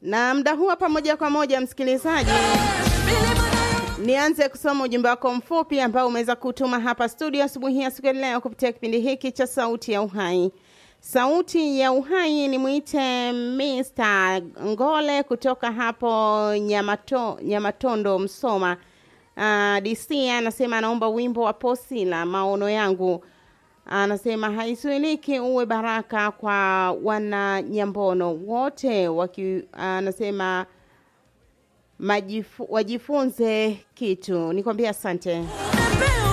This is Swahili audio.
na mda huwa pamoja kwa moja msikilizaji nianze kusoma ujumbe wako mfupi ambao umeweza kutuma hapa studio asubuhi ya siku ya leo kupitia kipindi hiki cha sauti ya uhai sauti ya uhai ni mwite Mr. ngole kutoka hapo Nyamato, nyamatondo msoma uh, dc anasema anaomba wimbo wa posila maono yangu anasema haisuiliki uwe baraka kwa wana nyambono wote waki, anasema majifu, wajifunze kitu nikwambia asante